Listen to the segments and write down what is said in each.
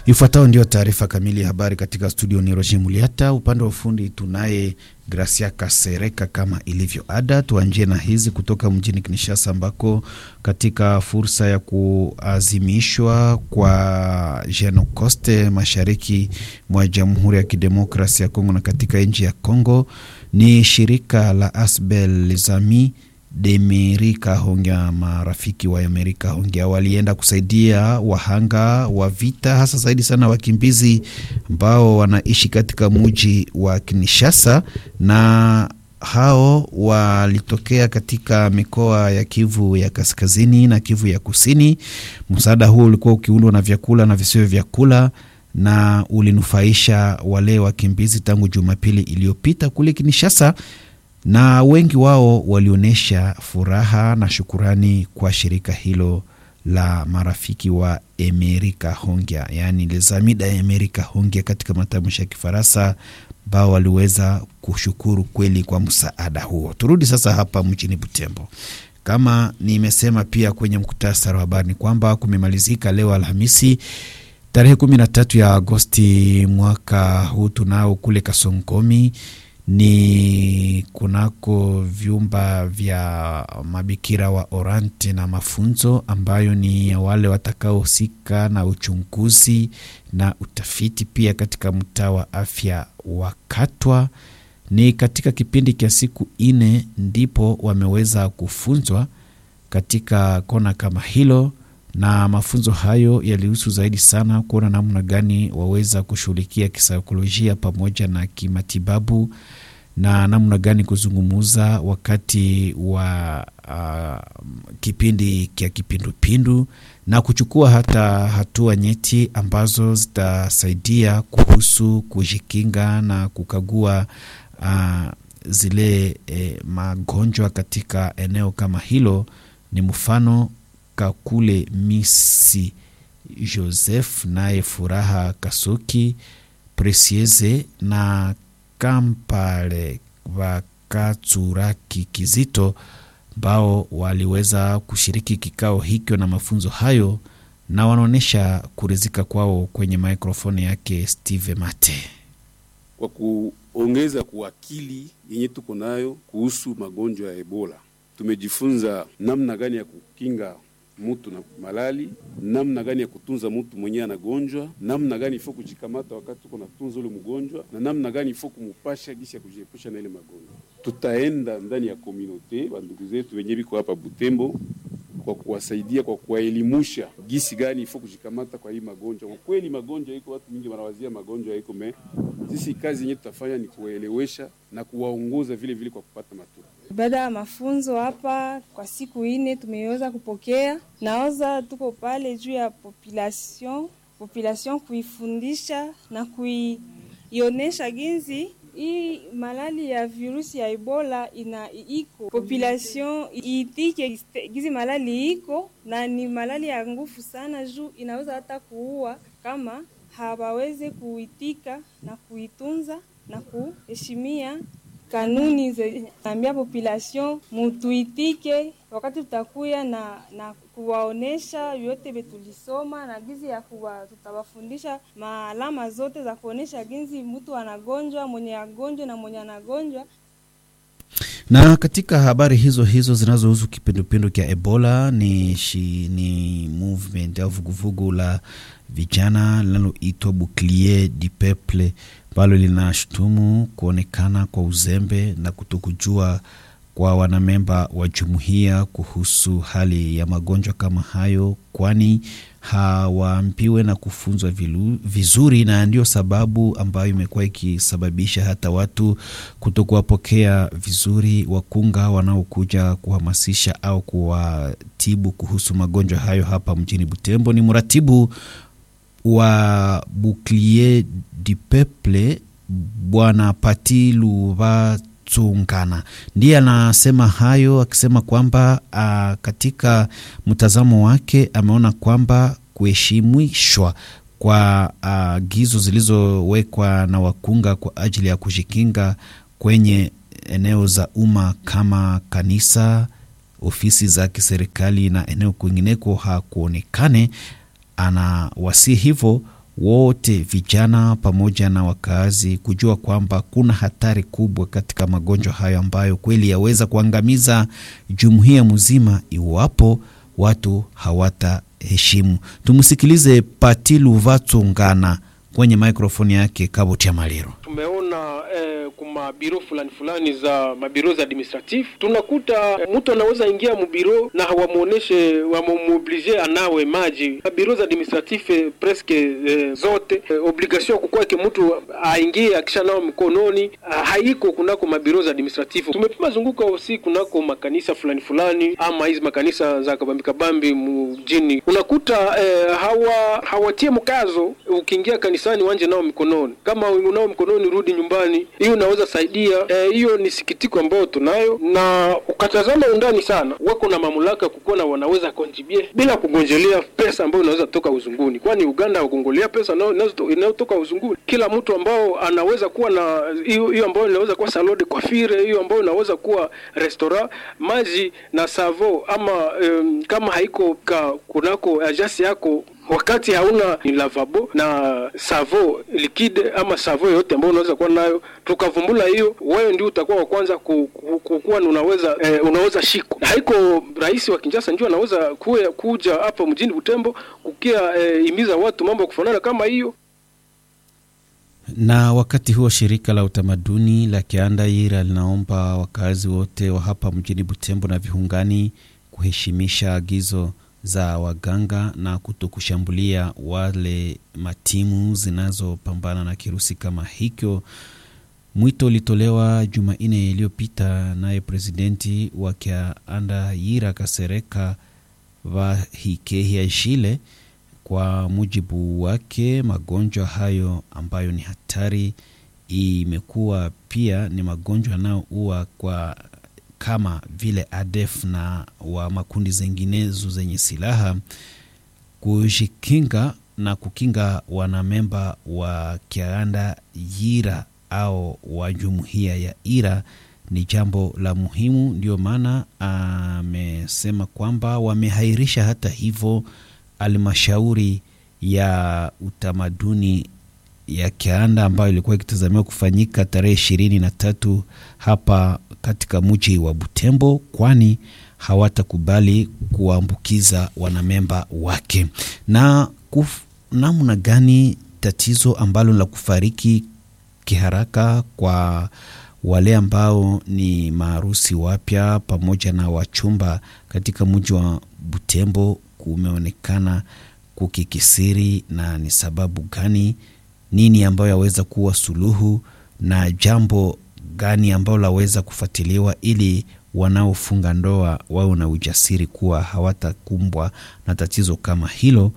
Ifuatayo ndio taarifa kamili ya habari katika studio ni Roger Muliata. Upande wa ufundi tunaye Gracia Kasereka. Kama ilivyo ada, tuanjie na hizi kutoka mjini Kinshasa, ambako katika fursa ya kuazimishwa kwa Jenocoste mashariki mwa Jamhuri ya Kidemokrasia ya Kongo na katika nchi ya Kongo, ni shirika la Asbel Zami Demerika Hongia, marafiki wa Amerika Hongia walienda kusaidia wahanga wa vita, hasa zaidi sana wakimbizi ambao wanaishi katika mji wa Kinshasa, na hao walitokea katika mikoa ya Kivu ya kaskazini na Kivu ya kusini. Msaada huo ulikuwa ukiundwa na vyakula na visivyo vyakula na ulinufaisha wale wakimbizi tangu Jumapili iliyopita kule Kinshasa na wengi wao walionyesha furaha na shukurani kwa shirika hilo la marafiki wa Amerika Hongia, yaani les amis de Amerika Hongia katika matamshi ya Kifaransa, ambao waliweza kushukuru kweli kwa msaada huo. Turudi sasa hapa mjini Butembo. Kama nimesema pia kwenye mkutasari wa habari ni kwamba kumemalizika leo Alhamisi tarehe kumi na tatu ya Agosti mwaka huu tunao kule Kasonkomi ni kunako vyumba vya mabikira wa Orante na mafunzo ambayo ni wale watakaohusika na uchunguzi na utafiti pia katika mtaa wa afya wa Katwa. Ni katika kipindi cha siku nne ndipo wameweza kufunzwa katika kona kama hilo, na mafunzo hayo yalihusu zaidi sana kuona namna gani waweza kushughulikia kisaikolojia pamoja na kimatibabu na namna gani kuzungumuza wakati wa uh, kipindi kya kipindupindu na kuchukua hata hatua nyeti ambazo zitasaidia kuhusu kujikinga na kukagua uh, zile eh, magonjwa katika eneo kama hilo. Ni mfano Kakule Misi Joseph naye Furaha Kasoki Presieze na Kampale Vakatsuraki Kizito ambao waliweza kushiriki kikao hicho na mafunzo hayo, na wanaonyesha kuridhika kwao kwenye maikrofoni yake Steve Mate. Kwa kuongeza kuakili yenye tuko nayo kuhusu magonjwa ya Ebola, tumejifunza namna gani ya kukinga mutu na malali, namna gani ya kutunza mutu mwenyewe anagonjwa, namna gani ifo kujikamata wakati tuko natunza ule mgonjwa, na namna gani ifo kumupasha gisi ya kujiepusha na ile magonjwa. Tutaenda ndani ya komunote bandugu zetu wenye biko hapa Butembo kwa kuwasaidia, kwa kuwaelimusha gisi gani ifo kujikamata kwa hii magonjwa. Kwa kweli magonjwa iko, watu mingi wanawazia magonjwa iko me, sisi kazi yenyewe tutafanya ni kuwaelewesha na kuwaongoza vile vile kwa kupata matunda baada ya mafunzo hapa kwa siku ine tumeweza kupokea naoza, tuko pale juu ya population population, kuifundisha na kuionesha ginzi hii malali ya virusi ya Ebola ina iko population iitike gizi malali iko na ni malali ya nguvu sana, juu inaweza hata kuua kama hawaweze kuitika na kuitunza na kuheshimia kanuni zinaambia population mutuitike, wakati tutakuya na na kuwaonesha yote betulisoma na gizi ya kuwa tutawafundisha maalama zote za kuonesha ginzi mtu anagonjwa, mwenye agonjwa na mwenye anagonjwa. Na katika habari hizo hizo zinazohusu kipindupindu cha Ebola ni, shi, ni movement au vuguvugu la vijana linaloitwa Bouclier du Peuple ambalo linashutumu kuonekana kwa uzembe na kutokujua kwa wanamemba wa jumuiya kuhusu hali ya magonjwa kama hayo, kwani hawaambiwe na kufunzwa vizuri, na ndio sababu ambayo imekuwa ikisababisha hata watu kutokuwapokea vizuri wakunga wanaokuja kuhamasisha au kuwatibu kuhusu magonjwa hayo hapa mjini Butembo. Ni mratibu wa Bouclier du Peuple Bwana Pati Luvatungana ndiye anasema hayo, akisema kwamba a, katika mtazamo wake ameona kwamba kuheshimishwa kwa agizo zilizowekwa na wakunga kwa ajili ya kujikinga kwenye eneo za umma kama kanisa, ofisi za kiserikali na eneo kwingineko hakuonekane ana wasi hivyo wote vijana pamoja na wakaazi kujua kwamba kuna hatari kubwa katika magonjwa hayo ambayo kweli yaweza kuangamiza jumuiya mzima iwapo watu hawataheshimu. Tumsikilize Pati Luvatsongana kwenye mikrofoni yake Kabutia Maliro. Tumeona eh, kuma biro fulani fulani za mabiro za administratif tunakuta eh, mtu anaweza ingia mubiro na hawamwoneshe wamuoblige anawe maji. Mabiro za administratif eh, preske eh, zote eh, obligation ya kukwake mtu aingie akisha nao mkononi ah, haiko kunako mabiro za administratif. Tumepima zunguka usi kunako makanisa fulani fulani ama hizi makanisa za kabambi kabambi mjini, unakuta eh, hawa hawatie mkazo ukiingia kanisani wanje nao mikononi, kama unao mkononi rudi nyumbani. Hiyo unaweza saidia hiyo. E, ni sikitiko ambayo tunayo, na ukatazama undani sana, wako na mamlaka kukuwa wanaweza kontribue bila kugonjelea pesa ambayo inaweza toka uzunguni, kwani Uganda hukongolea pesa inayotoka uzunguni. Kila mtu ambao anaweza kuwa na hiyo hiyo ambayo inaweza kuwa salon de coiffure, hiyo ambayo inaweza kuwa restaurant, maji na savo ama um, kama haiko ka kunako ajasi yako wakati hauna ni lavabo na savo likide ama savo yoyote ambayo unaweza kuwa nayo, tukavumbula hiyo, wewe ndio utakuwa wa kwanza kukuwa unaweza eh, unaweza shiko. Haiko rais wa Kinshasa ndio anaweza kuya, kuja hapa mjini Butembo kukia eh, imiza watu mambo ya kufanana kama hiyo. Na wakati huo shirika la utamaduni la Kiandaira linaomba wakazi wote wa hapa mjini Butembo na viungani kuheshimisha agizo za waganga na kutokushambulia wale matimu zinazopambana na kirusi kama hicho. Mwito ulitolewa Jumanne iliyopita naye presidenti wa Kiandaira Kasereka Vahikehiashile. Kwa mujibu wake, magonjwa hayo ambayo ni hatari imekuwa pia ni magonjwa yanayoua kwa kama vile ADF na wa makundi zenginezo zenye silaha. Kujikinga na kukinga wanamemba wa Kianda Yira au wa jumuiya ya Ira ni jambo la muhimu. Ndio maana amesema kwamba wamehairisha hata hivyo halmashauri ya utamaduni ya Kianda ambayo ilikuwa ikitazamiwa kufanyika tarehe ishirini na tatu hapa katika mji wa Butembo, kwani hawatakubali kuwaambukiza wanamemba wake. Na kuf, namna gani tatizo ambalo la kufariki kiharaka kwa wale ambao ni maarusi wapya pamoja na wachumba katika mji wa Butembo kumeonekana kukikisiri, na ni sababu gani? Nini ambayo yaweza kuwa suluhu na jambo gani ambalo laweza kufuatiliwa ili wanaofunga ndoa wawe na ujasiri kuwa hawatakumbwa na tatizo kama hilo.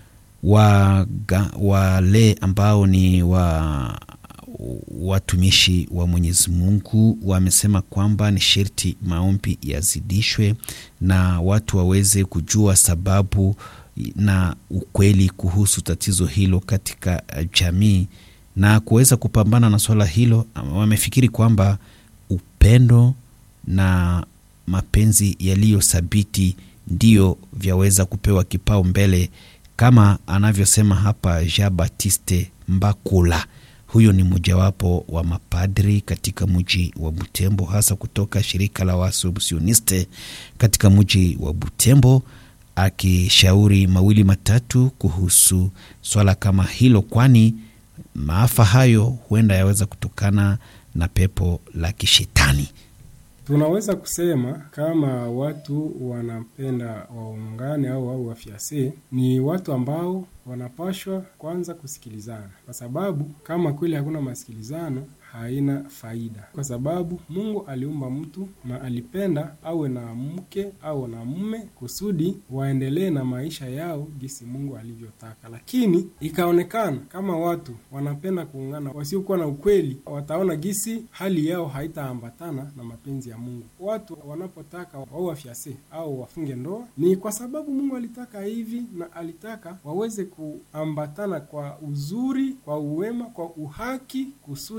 Waga, wale ambao ni wa watumishi wa Mwenyezi Mungu wamesema kwamba ni sherti maombi yazidishwe na watu waweze kujua sababu na ukweli kuhusu tatizo hilo katika jamii na kuweza kupambana na swala hilo. Wamefikiri kwamba upendo na mapenzi yaliyothabiti ndiyo vyaweza kupewa kipao mbele, kama anavyosema hapa Jean Baptiste Mbakula. Huyo ni mojawapo wa mapadri katika mji wa Butembo, hasa kutoka shirika la Waassumptioniste katika mji wa Butembo, akishauri mawili matatu kuhusu swala kama hilo, kwani maafa hayo huenda yaweza kutokana na pepo la kishetani. Tunaweza kusema kama watu wanapenda waungane au au wafiase, ni watu ambao wanapashwa kwanza kusikilizana, kwa sababu kama kweli hakuna masikilizano haina faida, kwa sababu Mungu aliumba mtu na alipenda awe na mke au na mume kusudi waendelee na maisha yao gisi Mungu alivyotaka. Lakini ikaonekana kama watu wanapenda kuungana, wasiokuwa na ukweli, wataona gisi hali yao haitaambatana na mapenzi ya Mungu. Watu wanapotaka wao wafyase au wafunge ndoa ni kwa sababu Mungu alitaka hivi, na alitaka waweze kuambatana kwa uzuri, kwa uwema, kwa uhaki kusudi maisha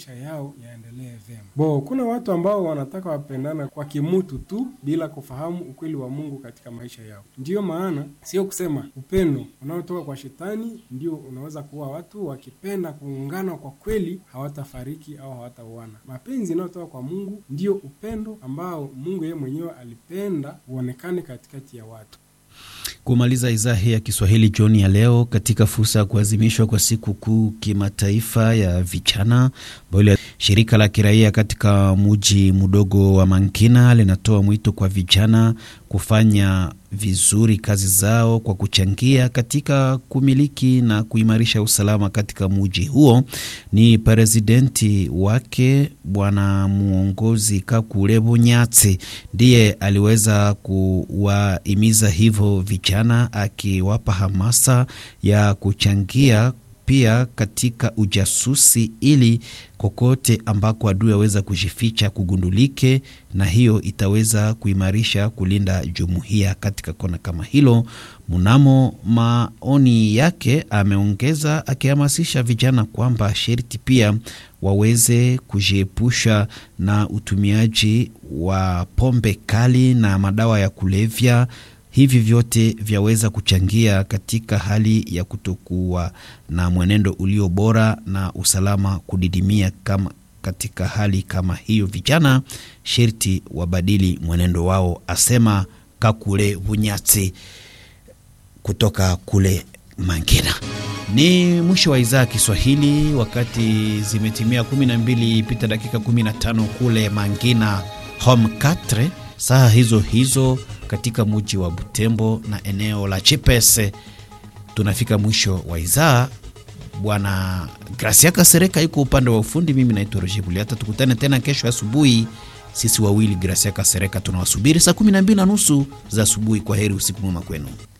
maisha yao yaendelee vyema. Bo, kuna watu ambao wanataka wapendana kwa kimutu tu bila kufahamu ukweli wa Mungu katika maisha yao. Ndiyo maana sio kusema upendo unaotoka kwa shetani ndio unaweza kuwa watu wakipenda kuungana kwa kweli hawatafariki au hawatauana. Mapenzi yanayotoka kwa Mungu ndio upendo ambao Mungu yeye mwenyewe alipenda uonekane katikati ya watu. Kumaliza idhaa hii ya Kiswahili jioni ya leo, katika fursa ya kuadhimishwa kwa siku kuu kimataifa ya vijana, ambayo shirika la kiraia katika muji mdogo wa Mankina linatoa mwito kwa vijana kufanya vizuri kazi zao kwa kuchangia katika kumiliki na kuimarisha usalama katika muji huo. Ni presidenti wake bwana mwongozi Kakule Bunyatsi ndiye aliweza kuwahimiza hivyo vijana, akiwapa hamasa ya kuchangia pia katika ujasusi ili kokote ambako adui aweza kujificha kugundulike, na hiyo itaweza kuimarisha kulinda jumuiya katika kona kama hilo. Mnamo maoni yake ameongeza akihamasisha vijana kwamba sherti pia waweze kujiepusha na utumiaji wa pombe kali na madawa ya kulevya. Hivi vyote vyaweza kuchangia katika hali ya kutokuwa na mwenendo ulio bora na usalama kudidimia. Kama katika hali kama hiyo, vijana sherti wabadili mwenendo wao, asema Kakule Bunyatsi kutoka kule Mangina. Ni mwisho wa idhaa ya Kiswahili, wakati zimetimia 12 pita dakika 15 kule Mangina home 4 saa hizo hizo katika muji wa Butembo na eneo la Chipese. Tunafika mwisho wa idhaa. Bwana Gracia Kasereka yuko upande wa ufundi, mimi naitwa Roger Buliata. Tukutane tena kesho asubuhi, sisi wawili Gracia Kasereka tunawasubiri saa 12 na nusu za asubuhi. Kwa heri, usiku mwema kwenu.